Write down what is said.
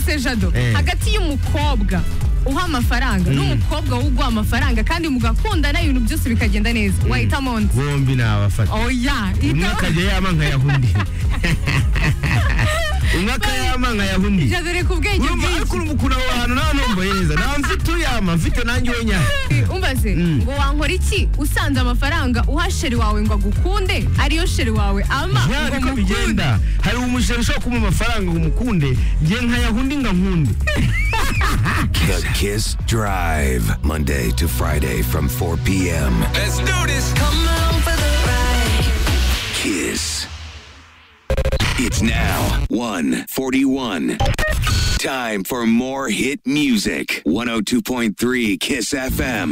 se jado hagati y'umukobwa uha amafaranga n'umukobwa wo uguha amafaranga kandi mugakundana ibintu byose bikagenda neza wahitamo undi bombi nabafata oya umwe ikawa- akajya yama nkayahwa undi umwe akayama nkayahwa undi jado reka ubwenge urumva ariko bwinshi urumva ukuntu aho hantu nta numva yeza nta mfite uyama mfite nanjye wenyine umbaze Mm. ngo wankora iki usanze amafaranga uha sheri wawe ngo agukunde ariyo sheri wawe ama ya ngo niko mukunde bigenda hari umushere ushobora kumpa amafaranga ngo umukunde ngiye nkayahwa undi nkankunde The Kiss Drive, Monday to Friday from 4 p.m. Let's do this. Kiss. It's now 141. Time for more hit music. 102.3 Kiss FM.